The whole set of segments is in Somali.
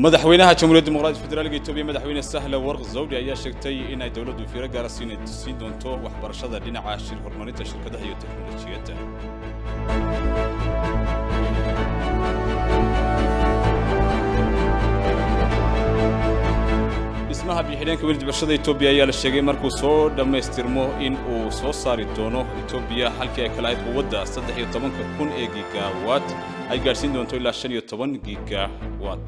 madaxweynaha jamhuuriyadda dimuqraadiga federaalka etoobiya madaxweyne sahle warq zawdi ayaa sheegtay in ay dowladdu fiiro gaara siin siin doonto waxbarashada dhinaca shir horumarinta shirkadaha iyo teknolojiyadda dhismaha biyo-xidheenka weli dibashada etoobiya ayaa la sheegay markuu soo dhammaystirmo in uu soo saari doono etoobiya halkii ay kala ahayd quwadda saddex iyo tobanka kun ee gigawatt ay gaadhsiin doonto ilaa shan iyo toban gigawatt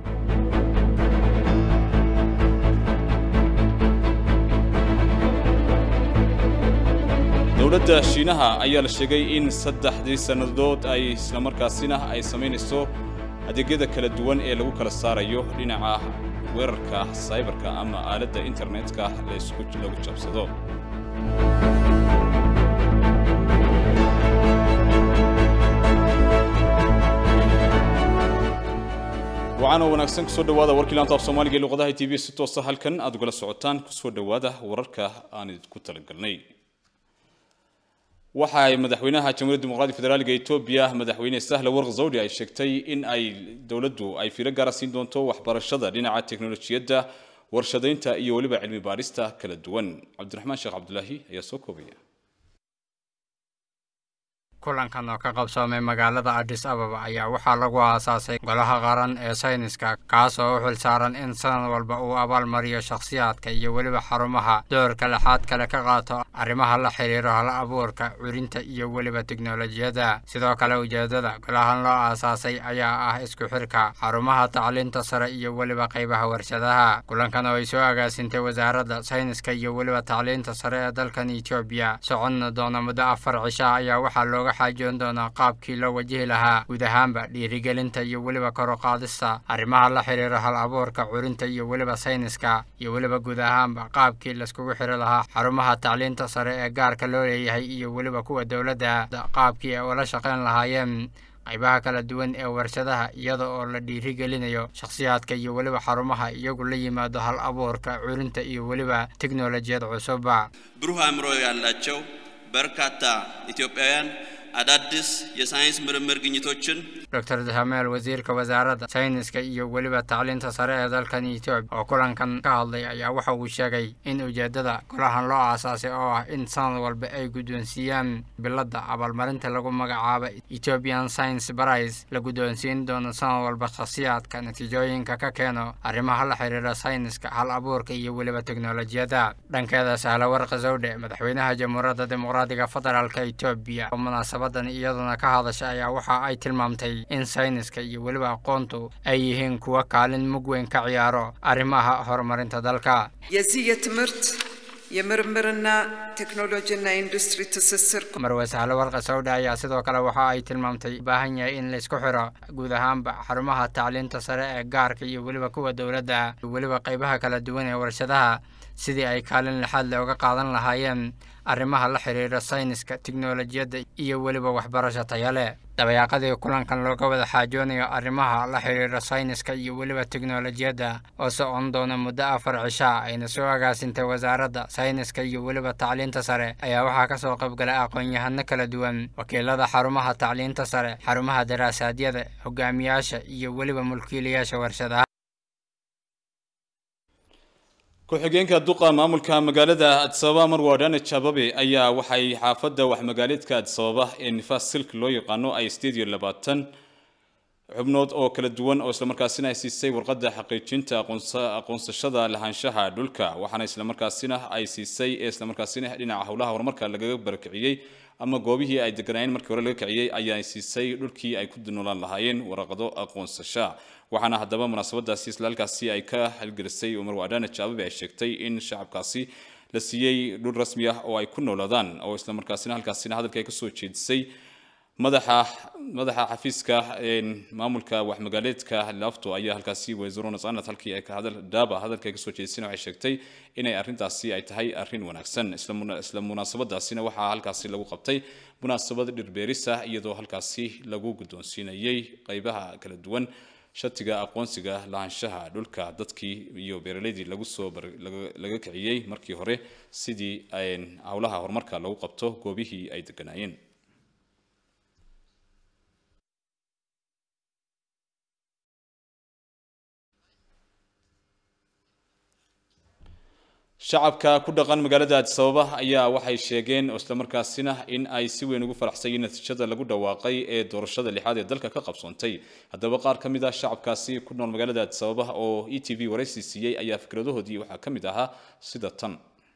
dowladda shiinaha ayaa la sheegay in saddexdii sannadood ay islamarkaasina ay samaynayso adeegyada kala duwan ee lagu kala saarayo dhinaca weerarka saybarka ama aaladda internetka laysku lagu jabsado waxaana wanaagsan kusoo dhawaada warkii laanta af soomaaliga ee luqadaha t v si toosa halkan aad ugala socotaan kusoo dhawaada wararka aan idinku talagalnay waxa ay madaxweynaha jamhuuriyadda dimuqraadiga federaalka etoobiya madaxweyne sahle warq zawdi ay sheegtay in ay dowladdu ay fiiro gaara siin doonto waxbarashada dhinaca teknolojiyadda warshadaynta iyo weliba cilmi baadhista kala duwan cabdiraxmaan sheekh cabdulaahi ayaa soo koobaya kulankan oo ka qabsoomay magaalada adis ababa ayaa waxaa lagu aasaasay golaha qaran ee sayniska kaas oo u xil saaran in sanad walba uu abaalmariyo shakhsiyaadka iyo weliba xarumaha doorka lexaad kale ka qaato arrimaha la xidhiiro hala abuurka curinta iyo weliba teknolojiyadda sidoo kale ujeeddada golahan loo aasaasay ayaa ah isku xirka xarumaha tacliinta sare iyo weliba qaybaha warshadaha kulankan oo ay soo agaasintay wasaaradda sayniska iyo weliba tacliinta sare ee dalkan etoobiya soconna doona muddo afar cisha ayaa waxaa looga xaajoon doonaa qaabkii loo wajihi lahaa guud ahaanba dhiirigelinta iyo weliba koruqaadista arrimaha la xidhiira hal abuurka curinta iyo weliba sayniska iyo weliba guud ahaanba qaabkii laiskugu xiri lahaa xarumaha tacliinta sare ee gaarka loo leeyahay iyo weliba kuwa dowladda qaabkii ay ula shaqayn lahaayeen qaybaha kala duwan ee warshadaha iyada oo la dhiirigelinayo shakhsiyaadka iyo weliba xarumaha iyagu la yimaado hal abuurka curinta iyo weliba teknolojiyad cusubba ብሩህ አእምሮ ያላቸው በርካታ ኢትዮጵያውያን አዳዲስ የሳይንስ ምርምር ግኝቶችን doctor dahameel wasiirka wasaaradda sayniska iyo weliba tacliinta sare ee dalkan etoobiya oo kulankan ka hadlay ayaa waxa uu sheegay in ujeeddada golahan loo aasaasay oo ah in sanad walba ay guddoonsiiyaan biladda abaalmarinta lagu magacaabo ethiopian science prize la guddoonsiin doono sanad walba shakhsiyaadka natiijooyinka ka keeno arrimaha la xidhiira sayniska hal abuurka iyo weliba teknolojiyadda dhankeeda sahle warqa zawdhe madaxweynaha jamhuuriyadda dimuqraadiga federaalka etoobiya oo munaasabadan iyaduna ka hadasha ayaa waxa ay tilmaamtay in sayniska iyo weliba aqoontu ay yihiin kuwa kaalin mug weyn ka ciyaaro arrimaha horumarinta dalka የዚህ የትምህርት የምርምርና ቴክኖሎጂና ኢንዱስትሪ ትስስር marwe sahle warqa sawdhe ayaa sidoo kale waxa ay tilmaamtay u baahan yahay in laysku xiro guud ahaanba xarumaha tacliinta sare ee gaarka iyo weliba kuwa dowladda iyo weliba qaybaha kala duwan ee warshadaha sidii ay kaalin lixaad le uga qaadan lahaayeen arrimaha la xidhiira sayniska teknolojiyadda iyo weliba waxbarasho taya leh dabayaaqadii kulankan looga wada xaajoonayo arrimaha la xidhiira sayniska iyo weliba teknolojiyadda oo socon doona muddo afar cishaa ayna soo agaasintay wasaaradda sayniska iyo weliba tacliinta sare ayaa waxaa ka soo qaybgalay aqoon-yahano kala duwan wakiilada xarumaha tacliinta sare xarumaha daraasaadiyada hogaamiyaasha iyo weliba mulkiilayaasha warshadaha ku-xigeenka duqa maamulka magaalada adisababa marwadane jababe ayaa waxay xaafadda waxmagaaleedka adisababa ee nifaas silk loo yaqaano ay sideed iyo labaatan xubnood oo kala duwan oo islamarkaasina ay siisay warqadda xaqiijinta aqoonsashada lahaanshaha dhulka waxaana islamarkaasina ay siisay ee islamarkaasina dhinaca howlaha horumarka lagaga barakiciyey ama goobihii ay deganaayeen markii hore laga kiciyey ayaa siisay dhulkii ay ku noolaan lahaayeen waraqado aqoonsasha waxaana haddaba munaasabadaasi isla halkaasi ay ka halgelisay umar wadane jaababe ay sheegtay in shacabkaasi la siiyey dhul rasmi ah oo ay ku noolaadaan oo islamarkaasina halkaasina hadalka ay kasoo jeedisay madaxa madaxa xafiiska maamulka waxmagaaleedka laafto ayaa halkaasi wasiiro nasanad halkii ay ka hadal daaba hadalka ay kasoo jeedisayna waxay sheegtay inay arrintaasi ay tahay arrin wanaagsan isla munaasabadaasina waxaa halkaasi lagu qabtay munaasabad dhirbeerisa iyadoo halkaasi lagu guddoonsiinayay qaybaha kala duwan shatiga aqoonsiga lahaanshaha dhulka dadkii iyo beeraleydii lagu soo laga kiciyey markii hore sidii howlaha horumarka lagu qabto goobihii ay deganaayeen shacabka ku dhaqan magaalada addis ababa ayaa waxay sheegeen oo islamarkaasina in ay si weyn ugu faraxsay natiijada lagu dhawaaqay ee doorashada lixaad ee dalka ka qabsoontay haddaba qaar ka mid ah shacabkaasi ku nool magaalada addis ababa oo e t v waraysi siiyey ayaa fikradahoodii waxaa ka mid ahaa sida tan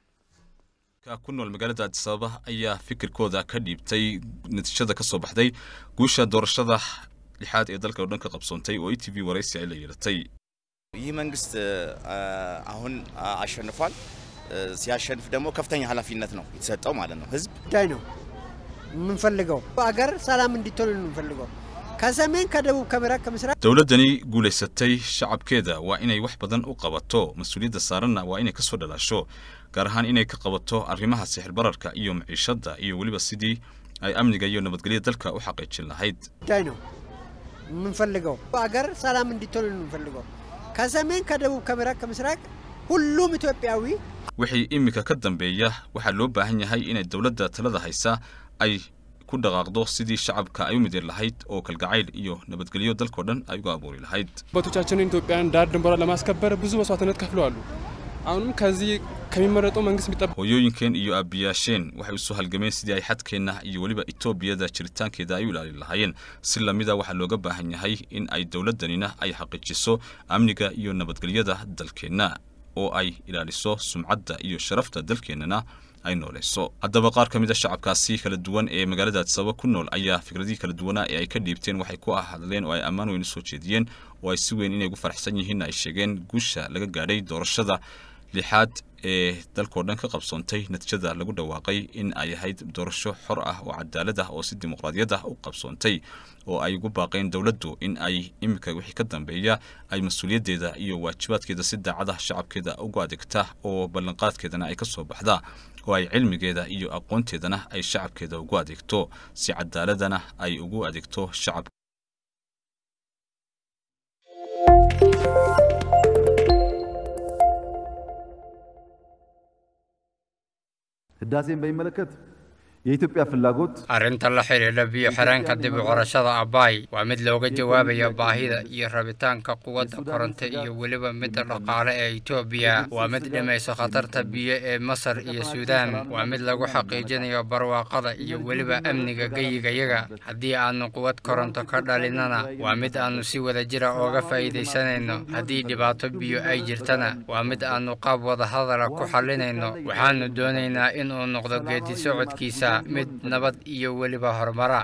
ku nool magaalada addis ababa ayaa fikirkooda ka dhiibtay natiijada ka soo baxday guusha doorashada lixaad ee dalka oo dhan ka qabsoontay oo e t v waraysi ay la yeelatay ይህ መንግስት አሁን አሸንፏል። ሲያሸንፍ ደግሞ ከፍተኛ ኃላፊነት ነው የተሰጠው ማለት ነው። ህዝብ ጉዳይ ነው የምንፈልገው አገር ሰላም እንዲትሆን ነው የምንፈልገው ከሰሜን ከደቡብ ከምዕራብ ከምስራቅ dowladdani guulaysatay shacabkeeda waa inay wax badan u qabato mas-uuliyadda saaranna waa inay kasoo dhalaasho gaar ahaan inay ka qabato arrimaha sixir bararka iyo maciishadda iyo weliba sidii ay amniga iyo nabadgelya dalka u xaqiijin lahayd ጉዳይ ነው የምንፈልገው አገር ሰላም እንዲትሆን ነው የምንፈልገው ከሰሜን ከደቡብ ከምዕራብ ከምስራቅ ሁሉም ኢትዮጵያዊ wixii iminka ka dambeeya waxaa loo baahan yahay inay dowladda talada haysa ay ku dhaqaaqdo sidii shacabka ay u mideen lahayd oo kalgacayl iyo nabadgelyo dalkao dhan ay uga abuuri lahayd አባቶቻችንን ኢትዮጵያን ዳር ድንበሯን ለማስከበር ብዙ መስዋዕትነት ከፍለዋሉ። አሁንም ከዚህ ከሚመረጠው መንግስት የሚጠበቅ hooyooyinkeen iyo aabbiyaasheen waxay usoo halgameen sidii ay xadkeenna iyo weliba etoobiyada jiritaankeeda ay u ilaalin lahaayeen si lamida waxaa looga baahan yahay in ay dowladdanina ay xaqiijiso amniga iyo nabadgelyada dalkeenna oo ay ilaaliso sumcadda iyo sharafta dalkeennana ay nooleyso haddaba qaar ka mid a shacabkaasi kala duwan ee magaalada addis ababa ku nool ayaa fikradihii kala duwanaa ee ay ka dhiibteen waxay ku hadleen oo ay ammaan weyn usoo jeediyeen oo ay si weyn inay ugu faraxsan yihiin ay sheegeen guusha laga gaadhay doorashada lixaad ee dalkao dhan ka qabsoontay natiijada lagu dhawaaqay in ay ahayd doorasho xor ah oo cadaalad ah oo si dimuqraadiyad ah u qabsoontay oo ay ugu baaqeen dowladdu in ay iminka wixii ka dambeeya ay mas-uuliyaddeeda iyo waajibaadkeeda si daacada shacabkeeda ugu adeegta oo ballanqaadkeedana ay ka soo baxda oo ay cilmigeeda iyo aqoonteedana ay shacabkeeda ugu adeegto si cadaaladana ay ugu adeegto shacab ህዳሴን በሚመለከት የኢትዮጵያ ፍላጎት arrinta la xidhiidha biyo xireenka dib u qorashada abaay waa mid looga jawaabayo baahida iyo rabitaanka quwadda koronto iyo weliba midda dhaqaale ee etoobiya waa mid dhimayso khatarta biyo ee masar iyo suudaan waa mid lagu xaqiijinayo barwaaqada iyo weliba amniga geyigayaga haddii aanu quwad koronto ka dhalinana waa mid aanu si wada jira ooga faa'iidaysanayno haddii dhibaato biyo ay jirtana waa mid aanu qaab wadahadala ku xallinayno waxaanu doonaynaa inuu noqdo geedi socodkiisa mid nabad iyo weliba horumara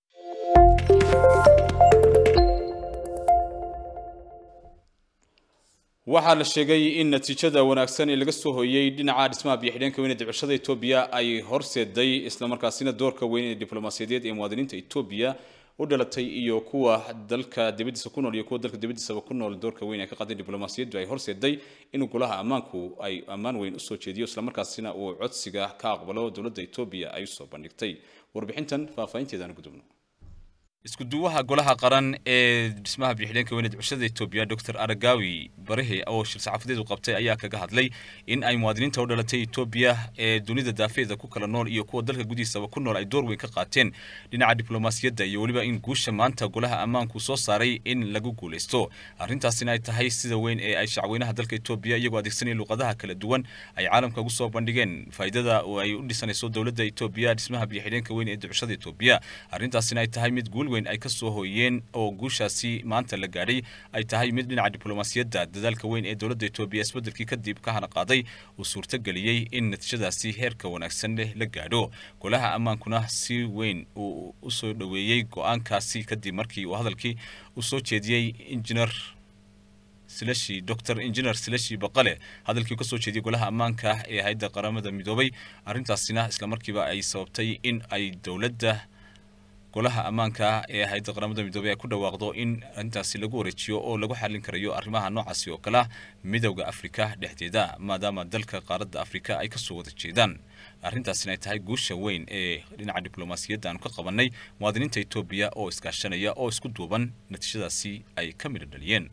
waxaa la sheegay in natiijada wanaagsan ee laga soo hooyey dhinaca dhismaha biyo-xidheenka weyn ee dibcashada etoobiya ay horseeday islamarkaasina doorka weyn ee diblomaasiyadeed ee muwaadiniinta etoobiya u dhalatay iyo kuwa dalka dibadiisa ku nool iyo kuwa dalka dibadiisaba ku nool doorka weyn ee ka qaaday diblomaasiyaddu ay horseeday in golaha ammaanku ay ammaan weyn usoo jeediyo islamarkaasina uu codsiga ka aqbalo dowladda etoobiya ay usoo bandhigtay warbixintan faahfaahinteedaan gudubno isku duwaha golaha qaran ee dhismaha biyo-xidheenka weyn ee dibcashada etoobiya dr aragawi barahe oo shir saxaafadeed u qabtay ayaa kaga hadlay in ay muwaadiniinta u dhalatay etoobiya ee dunida daafeeda ku kala nool iyo kuwa dalka gudihiisaba ku nool ay door weyn ka qaateen dhinaca diblomaasiyadda iyo weliba in guusha maanta golaha ammaanku soo saaray in lagu guulaysto arrintaasina ay tahay sida weyn ee ay shacweynaha dalka etoobiya iyagoo adeegsanaya luqadaha kala duwan ay caalamka ugu soo bandhigeen faa'iidada oo ay u dhisanayso dowladda etoobiya dhismaha biyo-xidheenka weyn ee dibcashada etoobiya arrintaasina ay tahay mid guul weyn ay ka soo hooyeen oo guushaasi maanta la gaadhay ay tahay mid dhinaca diblomaasiyadda dadaalka weyn ee dowladda etoobiya isbeddelkii kadib ka hana qaaday uu suurtageliyey in natiijadaasi heerka wanaagsan leh la gaadho golaha ammaankuna si weyn uu u soo dhoweeyey go-aankaasi kadib markii uu hadalkii u soo jeediyey injineer silashi dr engineer silashi baqale hadalkii kasoo jeediyey golaha ammaanka ee hay-adda qaramada midoobay arrintaasina islamarkiiba ay sababtay in ay dowladda golaha ammaanka ee hay-adda qaramada midoobey ay ku dhawaaqdo in arrintaasi lagu wareejiyo oo lagu xallin karayo arrimaha noocaasi oo kale ah midowda afrika dhexdeeda maadaama dalka qaaradda afrika ay kasoo wada jeedaan arrintaasina ay tahay guusha weyn ee dhinaca diblomaasiyadda aanu ka qabannay muwaadiniinta etoobiya oo iskaashanaya oo isku duuban natiijadaasi ay ka midho dhaliyeen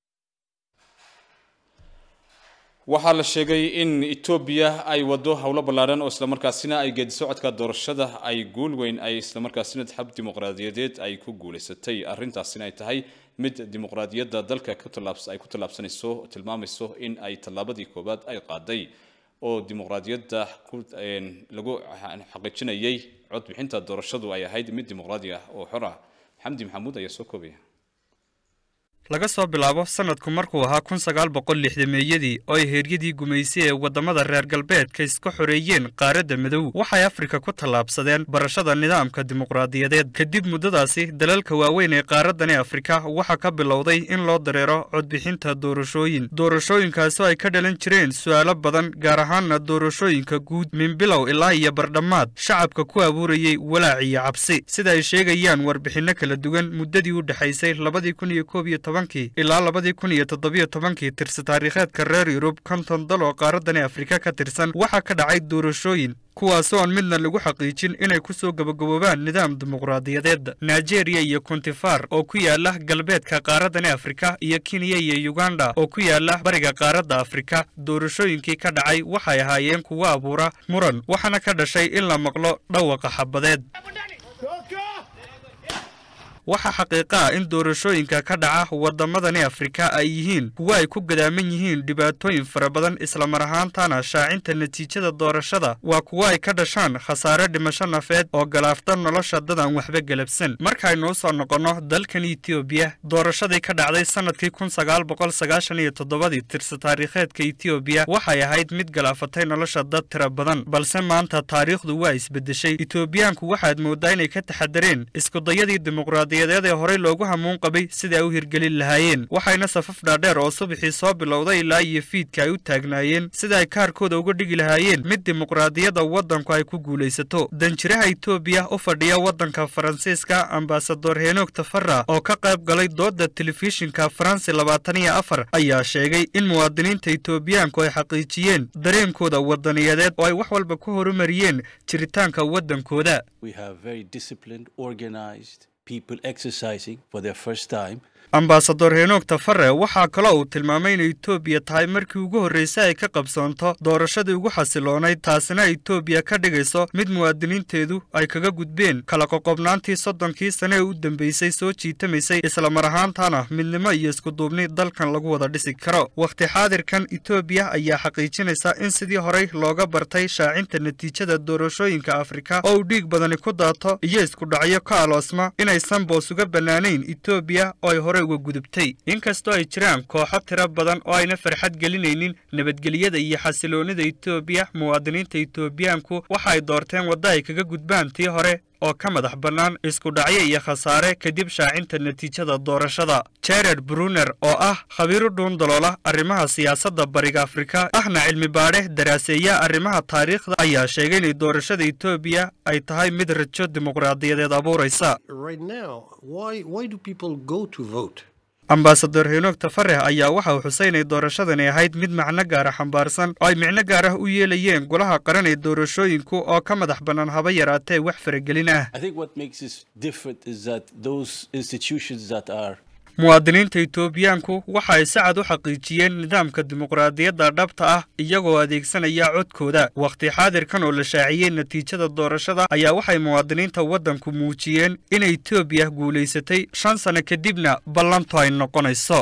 waxaa la sheegay in etoobiya ay wado howlo ballaaran oo islamarkaasina ay geedi socodka doorashada ay guul weyn ay islamarkaasina xab dimuqraadiyadeed ay ku guulaysatay arrintaasina ay tahay mid dimuqraadiyadda dalka ay ku tallaabsanayso tilmaamayso in ay tallaabadii koowaad ay qaaday oo dimuqraadiyadda lagu xaqiijinayay codbixinta doorashadu ay ahayd mid dimuqraadi ah oo xor ah xamdi maxamuud ayaa soo koobaya laga soo bilaabo sanadku markuu ahaa kun sagaal boqol lixdameeyadii oo ay heeryadii gumaysi ee waddamada reer galbeedka iska xoreeyeen qaaradda midow waxay afrika ku tallaabsadeen barashada nidaamka dimuqraadiyadeed kadib muddadaasi dalalka waaweyn ee qaaraddani afrika waxaa ka bilowday in loo dareero codbixinta doorashooyin doorashooyinkaasoo ay ka dhalan jireen su'aalo badan gaar ahaanna doorashooyinka guud minbilow ilaa iyo bardhammaad shacabka ku abuurayey walaac iyo cabsi sida ay sheegayaan warbixinno kala duwan muddadii u dhexaysay labadii kun iyo koob iyo ilaa labadii kun iyo toddobiyo tobankii tirsi taariikheedka reer yurub konton dal oo qaaraddani afrika ka tirsan waxaa ka dhacay doorashooyin kuwaasoo aan midna lagu xaqiijin inay ku soo gabagaboobaan nidaam dimuqraadiyadeed nigeria iyo kontifar oo ku yaala galbeedka qaaraddani afrika iyo kenya iyo uganda oo ku yaala bariga qaaradda afrika doorashooyinkii ka dhacay waxay ahaayeen kuwo abuura muran waxaana ka dhashay in la maqlo dhawaqa xabadeed waxaa xaqiiqa ah in doorashooyinka ka dhaca waddamadani afrika ay yihiin kuwo ay ku gadaaman yihiin dhibaatooyin fara badan islamar ahaantana shaacinta natiijada doorashada waa kuwo ay ka dhashaan khasaare dhimasho nafeed oo galaafta nolosha dad aan waxba gelabsan markaaynu u soo noqonno dalkan etoobiya doorashadii ka dhacday sannadkii kun sagaal boqol sagaashan iyo toddobadii tirsi taariikheedka etoobiya waxay ahayd mid galaafatay nolosha dad tira badan balse maanta taariikhdu waa isbeddeshay etoobiyaanku waxaad mooddaa inay ka taxadareen iskudayadii dimuqraadi ee horey loogu hamuun qabay sida ay u hirgelin lahaayeen waxayna safaf dhaadheer oo subaxii soo bilowday ilaa iyo fiidka ay u taagnaayeen sida ay kaarkooda uga dhigi lahaayeen mid dimuqraadiyadda waddanku ay ku guulaysato danjiraha etoobiya u fadhiya waddanka faransiiska ambasador henoog tafara oo ka qayb galay doodda telefishinka faransi labaatan iyo afar ayaa sheegay in muwaadiniinta etoobiyaanku ay xaqiijiyeen dareenkooda wadaniyadeed oo ay wax walba ku horumariyeen jiritaanka waddankooda ambasador henoog tafare waxaa kaloo uu tilmaamay in etoobiya tahay markii ugu horraysay ay ka qabsoonto doorashadii ugu xasiloonayd taasina etoobiya ka dhigayso mid muwaadiniinteedu ay kaga gudbeen kala qoqobnaantii soddonkii sane ee u dambaysay soo jiitamaysay islamar ahaantana midnimo iyo iskuduubni dalkan lagu wada dhisi karo wakhti xaadirkan etoobiya ayaa xaqiijinaysa in sidii horey looga bartay shaacinta natiijada doorashooyinka afrika oo uu dhiig badani ku daato iyo iskudhacyo ka aloosma inaysan boos uga bannaanayn etoobiya oo ay horey uga gudubtay inkastoo ay jiraan kooxo tiro badan oo ayna farxad gelinaynin nabadgelyada iyo xasiloonnida etoobiya muwaadiniinta etoobiyaanku waxa ay doorteen wadda ay kaga gudbaan tii hore oo ka madax bannaan iskudhacyo iyo khasaare kadib shaacinta natiijada doorashada jared bruner oo ah khabiiro dhuundaloola arrimaha siyaasadda bariga afrika ahna cilmi baadhe daraaseeya arrimaha taariikhda ayaa sheegay inay doorashada etoobiya ay tahay mid rajo dimuqraadiyadeed abuuraysa ambasador henoog tafarex ayaa waxa uu xusay inay doorashadani ahayd mid macno gaara xambaarsan oo ay micno gaar ah u yeelayeen golaha qaran ee doorashooyinku oo ka madax bannaan haba yaraatee wax faragelin ah muwaadiniinta etoobiyaanku waxa ay si cad u xaqiijiyeen nidaamka dimuqraadiyadda dhabta ah iyagoo adeegsanaya codkooda wakhti xaadirkan oo la shaaciyey natiijada doorashada ayaa waxay muwaadiniinta waddanku muujiyeen in etoobiya guulaysatay shan sano kadibna ballantu ay noqonayso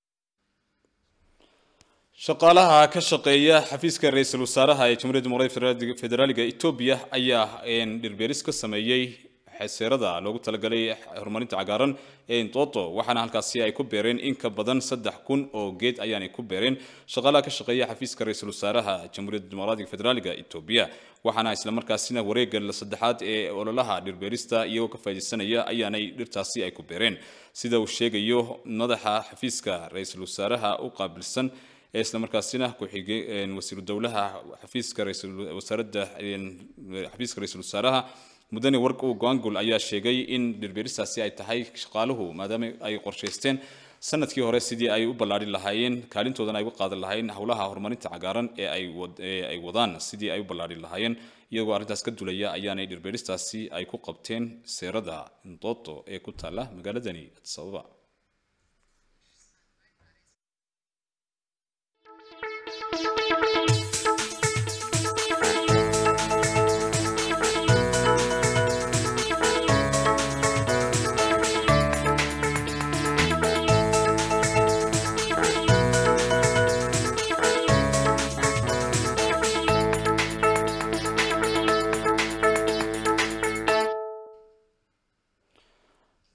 shaqaalaha ka shaqeeya xafiiska ra-iisul wasaaraha ee jamhuuriyadda dimuqraadiga federaaliga etoobiya ayaa dhirbeeris ka sameeyey xeseerada loogu talagalay horumarinta cagaaran ee intoto waxaana halkaasi ay ku beereen in ka badan saddex kun oo geed ayaanay ku beereen shaqaalaha ka shaqeeya xafiiska ra-iisul wasaaraha jamhuuriyadda dimuqraadiga federaaliga etoobiya waxaana islamarkaasina wareegga saddexaad ee ololaha dhirbeerista iyagoo ka faaidaysanaya ayaanay dhirtaasi ay ku beereen sida uu sheegayo madaxa xafiiska ra-iisul wasaaraha u qaabilsan ee islamarkaasina ku-xige wasiiru dowlaha xafiiska wasaaradda xafiiska ra-iisul wasaaraha mudane warg u goangul ayaa sheegay in dhirbeeristaasi ay tahay shaqaaluhu maadaama ay qorshaysteen sanadkii hore sidii ay u ballaadhin lahaayeen kaalintoodana ay uga qaadan lahaayeen howlaha horumarinta cagaaran ee ay wadaan sidii ay u ballaadhin lahaayeen iyagoo arrintaas ka dulaya ayaanay dhirbeeristaasi ay ku qabteen seerada ndoto ee ku taalla magaaladani addis ababa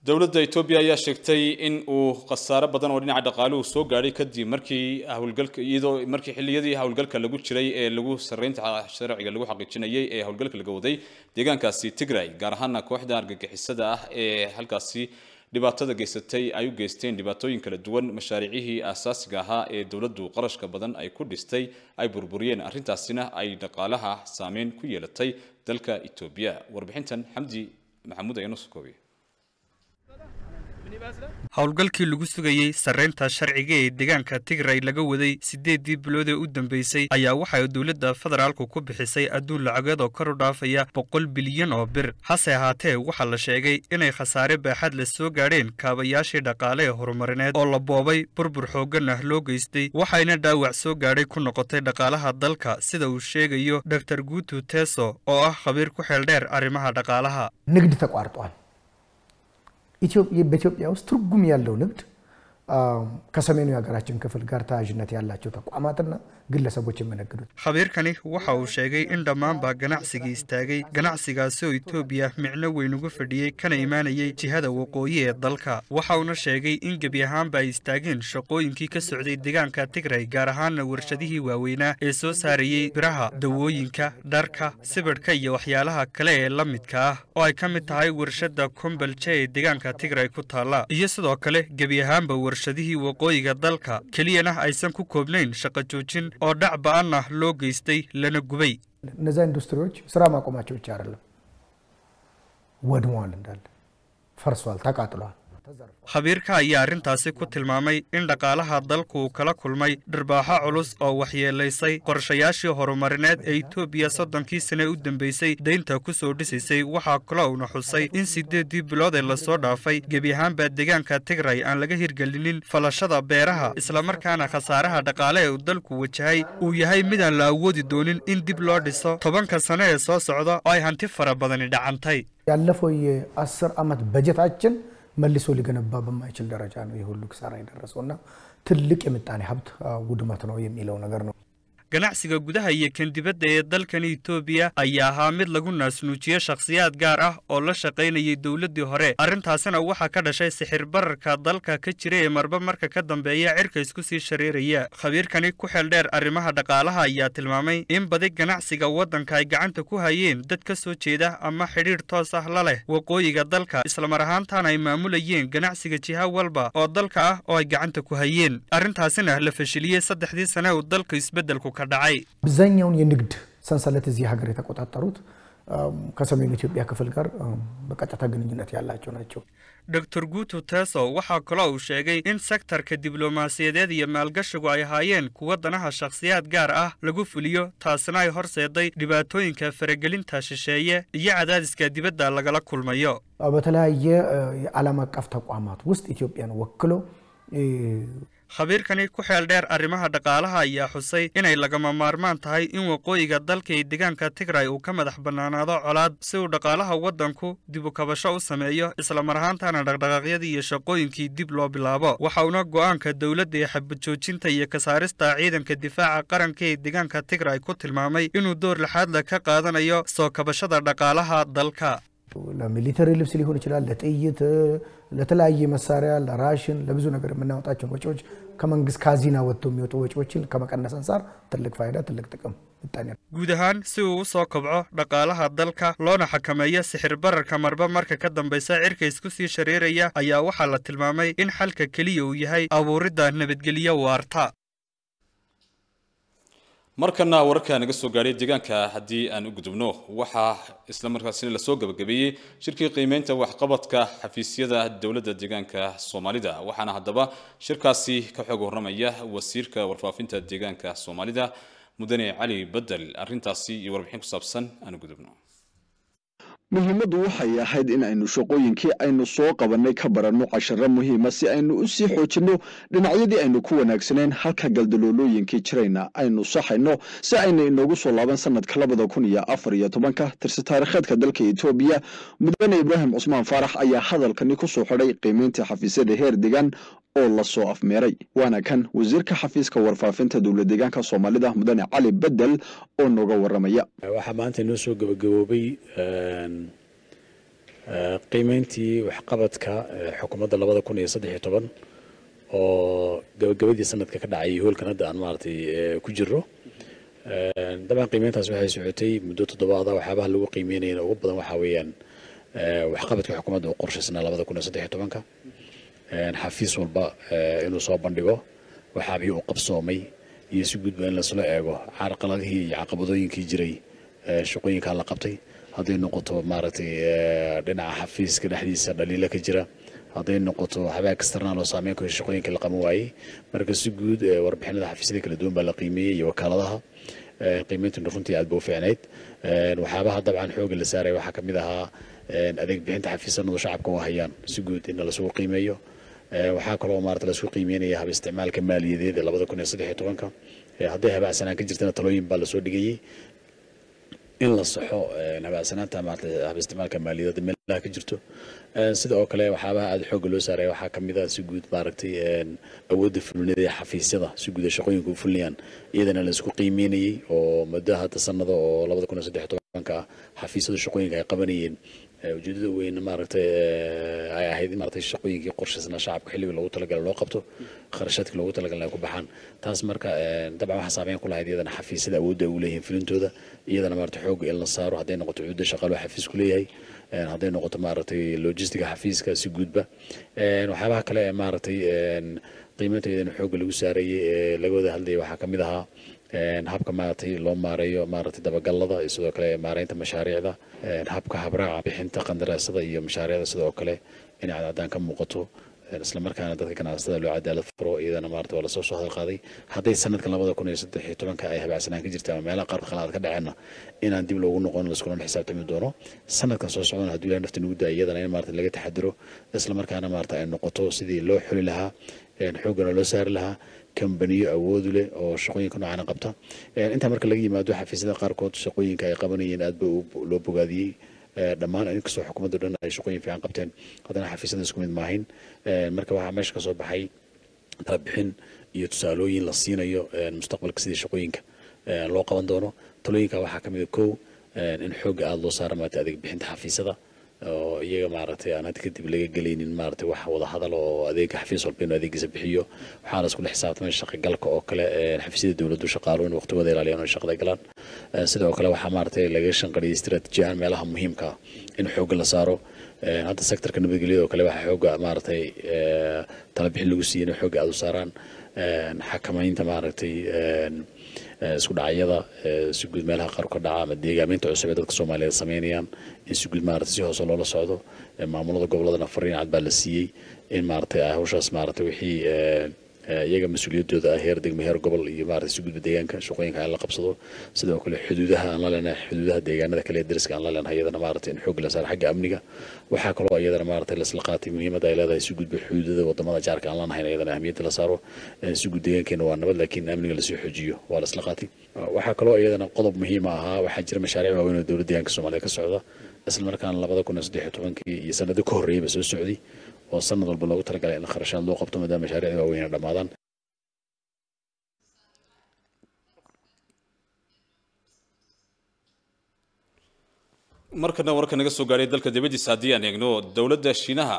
dowladda etoobiya ayaa sheegtay in uu khasaare badan oo dhinaca dhaqaaluhu soo gaadhay kadib markii howlgalka iyadoo markii xilliyadii howlgalka lagu jiray ee lagu sarreynta sharciga lagu xaqiijinayay ee howlgalka laga waday deegaankaasi tigray gaar ahaana kooxda argagixisada ah ee halkaasi dhibaatada geysatay ay u geysteen dhibaatooyin kala duwan mashaariicihii aasaasiga ahaa ee dowladdu qarashka badan ay ku dhistay ay burburiyeen arrintaasina ay dhaqaalaha saameyn ku yeelatay dalka etoobiya warbixintan xamdi maxamuud ayaa noo soo koobaya howlgalkii lagu sugayey sarreynta sharciga ee deegaanka tigray laga waday siddeeddii bilood ee u dambeysay ayaa waxay dowladda federaalku ku bixisay adduun lacageed oo kor u dhaafaya boqol bilyan oo bir hase ahaatee waxaa la sheegay inay khasaare baaxad la soo gaadheen kaabayaashii dhaqaale ee horumarineed oo la boobay burbur xooggan ah loo geystay waxayna dhaawac soo gaadhay ku noqotay dhaqaalaha dalka sida uu sheegayo dor guutu teso oo ah khabiir ku xeeldheer arrimaha dhaqaalaha ንግድ ተቋርጧል። በኢትዮጵያ ውስጥ ትርጉም ያለው ንግድ ከሰሜኑ የሀገራችን ክፍል ጋር ተያያዥነት ያላቸው ተቋማትና ግለሰቦች የሚነግዱት khabiirkani waxa uu sheegay in dhammaanba ganacsigii istaagay ganacsigaasi oo etoobiya micno weyn uga fadhiyey kana imaanayay jihada waqooyi ee dalka waxa uuna sheegay in gebi ahaanba ay istaageen shaqooyinkii ka socday deegaanka tigray gaar ahaana warshadihii waaweynaa ee soo saarayey biraha dawooyinka dharka sibidhka iyo waxyaalaha kale ee la midka ah oo ay ka mid tahay warshadda kombalje ee deegaanka tigray ku taalla iyo sidoo kale gebi ahaanba warshadihii waqooyiga dalka keliyana aysan ku koobnayn shaqo joojin oo dhac ba-an ah loo geystay lana gubay እነዛ ኢንዱስትሪዎች ስራ ማቆማቸው ብቻ አይደለም፣ ወድመዋል፣ እንዳለ ፈርሷል፣ ተቃጥለዋል። khabiirka ayaa arrintaasi ku tilmaamay in dhaqaalaha dalku uu kala kulmay dhirbaaxo culus oo waxyeelaysay qorshayaashii horumarineed ee etoobiya soddonkii sane u dambeysay deynta ku soo dhisaysay waxaa kale uuna xusay in siddeeddii bilood ee lasoo dhaafay gebi ahaanba deegaanka tigray aan laga hirgelinin falashada beeraha islamarkaana khasaaraha dhaqaale ee uu dalku wajahay uu yahay midaan la awoodi doonin in dib loo dhiso tobanka sane ee soo socda oo ay hanti fara badani dhacantay ያለፈው የአስር ዓመት በጀታችን መልሶ ሊገነባ በማይችል ደረጃ ነው ይህ ሁሉ ኪሳራ የደረሰው እና ትልቅ የምጣኔ ሀብት ውድመት ነው የሚለው ነገር ነው። ganacsiga gudaha iyo kan dibadda ee dalkan etoobiya ayaa ahaa mid lagu naasnuujiye shakhsiyaad gaar ah oo la shaqaynayay dowladdii hore arrintaasina waxaa ka dhashay sixir bararka dalka ka jira ee marba marka ka dambeeya cirka isku sii shareeraya khabiirkani ku xeeldheer arrimaha dhaqaalaha ayaa tilmaamay in badi ganacsiga waddanka ay gacanta ku hayeen dad ka soo jeeda ama xidhiidh toos ah la leh waqooyiga dalka islamar ahaantaana ay maamulayeen ganacsiga jiha walba oo dalka ah oo ay gacanta ku hayeen arrintaasina la fashiliyey saddexdii sane uu dalka isbeddelku አብዛኛውን የንግድ ሰንሰለት እዚህ ሀገር የተቆጣጠሩት ከሰሜኑ ኢትዮጵያ ክፍል ጋር በቀጥታ ግንኙነት ያላቸው ናቸው። dor guutu teso waxaa kaloo uu sheegay in sektarka diblomaasiyadeed iyo maalgashigu ay ahaayeen kuwa danaha shakhsiyaad gaar ah lagu fuliyo taasina ay horseeday dhibaatooyinka faragelinta shisheeye iyo cadaadiska dibadda lagala kulmayo በተለያየ የዓለም አቀፍ ተቋማት ውስጥ ኢትዮጵያን ወክሎ khabiirkani ku xeel dheer arrimaha dhaqaalaha ayaa xusay inay lagama maarmaan tahay in waqooyiga dalka iyo deegaanka tigray uu ka madax bannaanaado colaad si uu dhaqaalaha waddanku dib u kabasho u sameeyo islamar ahaantaana dhaqdhaqaaqyadii iyo shaqooyinkii dib loo bilaabo waxa uuna go'aanka dowladda ee xabadjoojinta iyo kasaarista ciidanka difaaca qaranka ee deegaanka tigray ku tilmaamay inuu door lixaadla ka qaadanayo soo kabashada dhaqaalaha dalka ለሚሊተሪ ልብስ ሊሆን ይችላል፣ ለጥይት፣ ለተለያየ መሳሪያ፣ ለራሽን፣ ለብዙ ነገር የምናወጣቸውን ወጪዎች ከመንግስት ካዚና ወጥተው የሚወጡ ወጪዎችን ከመቀነስ አንጻር ትልቅ ፋይዳ፣ ትልቅ ጥቅም ይታያል። guud ahaan si uu u soo kobco dhaqaalaha dalka loona xakameeyo sixir bararka marba marka ka dambaysa cirka isku sii shareeraya ayaa waxaa la tilmaamay in xalka keliya uu yahay abuuridda nabadgelyo waarta markana wararka naga soo gaadhay deegaanka haddii aan u gudubno waxaa isla markaasina lasoo gabagabeeyey shirkii qiimeynta waxqabadka xafiisyada dowladda deegaanka soomaalida waxaana haddaba shirkaasi ka xoog warramaya wasiirka warfaafinta deegaanka soomaalida mudane cali bedel arrintaasi iyo warbixin ku saabsan aan u gudubno muhiimaddu waxay ahayd in aynu shaqooyinkii aynu soo qabannay ka baranno casharo muhiima si aynu u sii xoojinno dhinacyadii aynu ku wanaagsaneen halka galdaloolooyinkii jirayna aynu saxayno si ayna inoogu soo laaban sanadka labada kun iyo afar iyo tobanka tirsi taariikheedka dalka etoobiya mudane ibraahim cusmaan faarax ayaa hadalkani ku soo xidhay qiimeynta xafiisyada heer degan oo lasoo afmeeray waana kan wasiirka xafiiska warfaafinta dowlad deegaanka soomaalida mudane cali bedel oo nooga waramaya waxaa maanta inoo soo gabagaboobay qiimeyntii waxqabadka xukuumadda labada kun iyo saddex iyo toban oo gabagabadii sanadka ka dhacay hoolkan hadda aan maaragtay ku jiro dabcan qiimeyntaas waxay socotay muddo toddobaada waxyaabaha lagu qiimeynayana ugu badan waxaa weeyaan waxqabadka xukuumadda u qorshaysnaa labada kun iyo saddex iyo tobanka xafiis walba inuu soo bandhigo waxaabihii u qabsoomay iyo si gudba in lasla eego carqaladihii iyo caqabadooyinkii jiray shaqooyinkaa la qabtay hadday noqoto maaragtay dhinaca xafiiska dhexdiisa dhaliila ka jira hadday noqoto habaag external oo saameyn ku shaqooyinka la qaban waayey marka si guud warbixinada xafiisyada kala duwan baa la qiimeeyey iyo wakaaladaha qiimeyntuna runtii aad ba u fiicnayd waxyaabaha dabcan xooga la saaray waxaa kamid ahaa adeeg bixinta xafiisanadu shacabka u hayaan si guud in lasugu qiimeeyo waxaa kaloo maarata laisku qiimeynaya hab isticmaalka maaliyadeed ee labada kun iyo saddex iyo tobanka hadday habaacsanaan ka jirtana talooyin baa lasoo dhigayey in la saxo habaacsanaanta maarata hab isticmaalka maaliyadeed meelaha ka jirto sida oo kale waxyaabaha aada xoogga loo saaray waxaa kamid ah si guud maaragtay awoodda fulinada ee xafiisyada si guud ee shaqooyinka u fulinayaan iyadana laisku qiimeynayey oo muddo hadda sanada oo labada kun iyo saddex iyo tobanka ah xafiisyada shaqooyinka ay qabanayeen ujeedada weyn maaragtay ay ahayd in maaragtay shaqooyinkii qorshaysnaa shacabka xilliga loogu talagalay loo qabto kharashaadkii loogu talagalay ay ku baxaan taas marka dabcan waxaa saameyn ku lahayd iyadana xafiisyada awoodda ay u leeyihiin filintooda iyadana maaragtay xoogga in la saaro hadday noqoto cuudda shaqaaloo xafiisku leeyahay hadday noqoto maaragtay logistiga xafiiska si guudba waxyaabaha kale ee maaragtay qiimeynta iyadana xoogga lagu saarayay ee laga wada hadlayay waxaa kamid ahaa habka maaragtay loo maareeyo maaragtay dabagalada iyo sidoo kale maareynta mashaariicda habka habraaca bixinta qandaraasada iyo mashaariicda sidoo kale inay cadcadaan ka muuqato isla markaana dadka ganacsatada loo cadaalad furo iyadana maarata waa lasoo soo hadal qaaday hadday sanadkan labada kun iyo saddex iyo tobanka ay habaacsanaan ka jirta ama meelaha qaar khalaad ka dhaceenna inaan dib loogu noqon laiskulana xisaabtami doono sanadkan soo socdana hadduu ilahay nafta nugu daaya iyadana in maarata laga taxadiro isla markaana maarata ay noqoto sidii loo xuli lahaa xooggana loo saari lahaa kambaniyo awoodu leh oo shaqooyinka noocaana qabta intaa marka laga yimaado xafiisyada qaarkood shaqooyinka ay qabanayeen aad ba loo bogaadiyey dhammaan inkastoo xukuumadda dhan ay shaqooyin fiican qabteen haddana xafiisyada isku mid maahin marka waxaa meesha kasoo baxay talabixin iyo tusaalooyin la siinayo mustaqbalka sidii shaqooyinka loo qaban doono talooyinka waxaa kamid a kow in xoogga aada loo saara maarata adeeg bixinta xafiisyada oo iyaga maaragtay aan hadda kadib laga gelaynin maaragtay wax wada hadal oo adeega xafiis walba inuu adeegiisa bixiyo waxaa la isku dhex xisaabtamay shaqagalka oo kale xafiisyada dowladdu shaqaalo in waqtigooda ilaaliyaan oo shaqada galaan sidoo kale waxaa maaragtay laga shanqariyay istiraatiiji ahaan meelaha muhiimka ah in xoogga la saaro hadda sektorka nabadgelyada oo kale waxaa xoogga maaragtay talabixin lagu siiyey in xoogga aada u saaraan xakamaynta maaragtay isku dhacyada si guud meelaha qaar ka dhaca ama deegaaminta cusub ee dadka soomaaliyeed sameynayaan in si guud maarata si hoose loola socdo maamulada goboladana fariin cad baa la siiyey in maaragtay hawshaas maaragtay wixii iyaga mas-uuliyaddooda ah heer degmo heer gobol iyo maarata si gudba deegaanka shaqooyinka aan la qabsado sidoo kale xuduudaha aan la leenahay xuduudaha deegaanada kale ee dariska aan la leenahay iyadana maarata in xoog la saaro xagga amniga waxaa kaloo iyadana maarata laisla qaatay muhiimadda ay leedahay si gudba xuduudada wadamada jaarka aan leenahayn iyadana ahmiyadda la saaro si gud deegaankeena waa nabad laakiin amniga lasii xoojiyo waa laisla qaatay waxaa kaloo iyadana qodob muhiima ahaa waxaa jira mashaariic waaweyn oo dowladda deegaanka soomaaliya ka socda isla markaana labada kun iyo saddex iyo tobankii iyo sanado ka horreeyaba soo socday oo sanad walba loogu talagalay in kharashaad loo qabto maadaama mashaariicda waaweyn ay dhammaadaan markana warka naga soo gaadhay dalka dibaddiisa haddii aan eegno dowladda shiinaha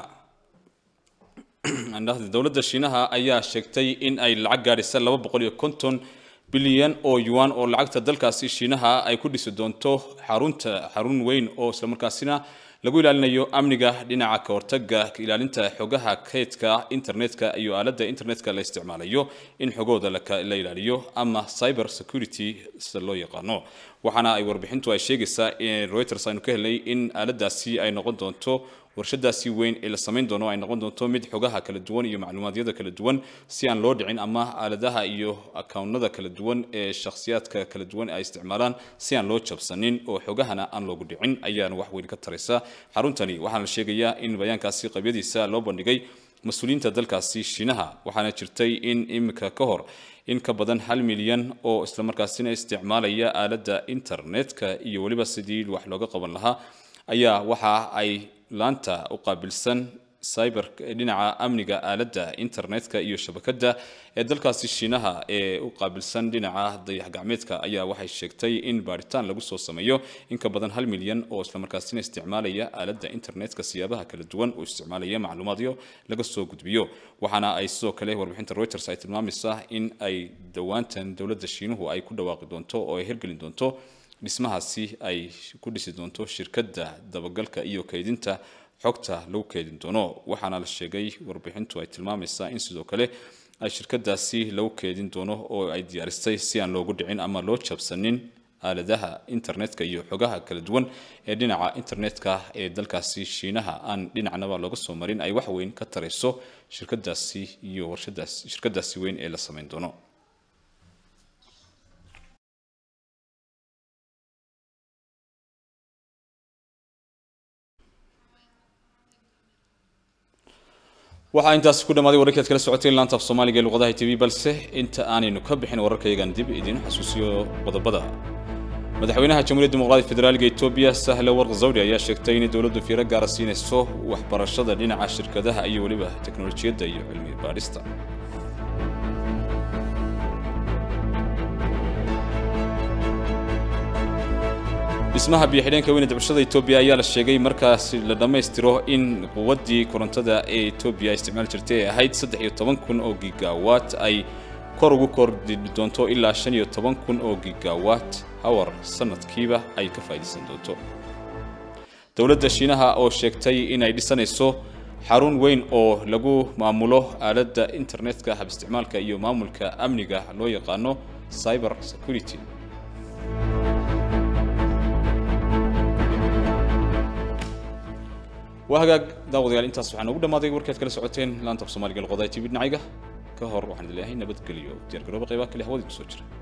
dowladda shiinaha ayaa sheegtay in ay lacag gaadhisa laba boqol iyo konton bilyan oo yuan oo lacagta dalkaasi shiinaha ay ku dhisi doonto xarunta xarun weyn oo islamarkaasina lagu ilaalinayo amniga dhinaca ka hortaga ilaalinta xogaha kaydka internetka iyo aaladda internetka la isticmaalayo in xogooda la ilaaliyo ama cyber security sida loo yaqaano waxaana ay warbixintu ay sheegaysaa in reuters aynu ka helnay in aaladaasi ay noqon doonto warshadaasi weyn ee la samayn doono ay noqon doonto mid xogaha kala duwan iyo macluumaadyada kala duwan si aan loo dhicin ama aaladaha iyo akawnada kala duwan ee shakhsiyaadka kala duwan ay isticmaalaan si aan loo jabsanin oo xogahana aan loogu dhicin ayaana wax weyn ka taraysa xaruntani waxaana la sheegayaa in bayaankaasi qabyadiisa loo bandhigay mas-uuliyiinta dalkaasi shiinaha waxaana jirtay in imika ka hor in ka badan hal milyan oo islamarkaasina isticmaalaya aaladda internetka iyo weliba sidii wax looga qaban lahaa ayaa waxa ay laanta u qaabilsan cyber dhinaca amniga aaladda internetka iyo shabakadda ee dalkaasi shiinaha ee u qaabilsan dhinaca dayax gacmeedka ayaa waxay sheegtay in baaritaan lagu soo sameeyo in ka badan hal milyan oo islamarkaasina isticmaalaya aaladda internetka siyaabaha kala duwan oo isticmaalaya macluumaadyo laga soo gudbiyo waxaana ay sidoo kale warbixinta reuters ay tilmaamaysaa in ay dhowaantan dowladda shiinuhu ay ku dhawaaqi doonto oo ay hirgelin doonto dhismahaasi ay ku dhisi doonto shirkadda dabagalka iyo kaydinta xogta lagu keedin doono waxaana la sheegay warbixintu ay tilmaamaysaa in sidoo kale ay shirkadaasi lagu keedin doono oo ay diyaarisay si aan loogu dhicin ama loo jabsanin aaladaha internetka iyo xogaha kala duwan ee dhinaca internetka ee dalkaasi shiinaha aan dhinacnaba looga soo marin ay wax weyn ka tarayso shirkadaasi iyo warshadaas shirkadaasi weyn ee la samayn doono waxaa intaasi ku dhammaaday wararkaad kala socotay laanta af soomaaliga ee luqadaha tv balse inta aanaynu ka bixin wararkayagan dib idiin xasuusiyo qodobada madaxweynaha jamhuuriyadda dimuqraadiga federaaliga etoobiya sahle warq zawdi ayaa sheegtay inay dowladdu fiiro gaara siinayso waxbarashada dhinaca shirkadaha iyo weliba teknolojiyadda iyo cilmi baadhista dhismaha biyo-xidheenka weyne dabcashada etoobiya ayaa la sheegay markaasi la dhammaystiro in quwaddii korontada ee etoobiya isticmaali jirtay ee ahayd saddex iyo toban kun oo gigawatt ay kor ugu kordhi doonto ilaa shan iyo toban kun oo gigawatt hawar sanadkiiba ay ka faa'iidaysan doonto dowladda shiinaha oo sheegtay inay dhisanayso xarun weyn oo lagu maamulo aaladda internetka hab isticmaalka iyo maamulka amniga loo yaqaano cyber security waa hagaag daawadayaal intaas waxaa noogu dhammaaday warkaad kala socoteen laanta af soomaaliga luqadaha tv dhinacayga ka hor waxaan idin leeyahay nabadgelyo diyaar garooba qaybaha kale hawada ku soo jira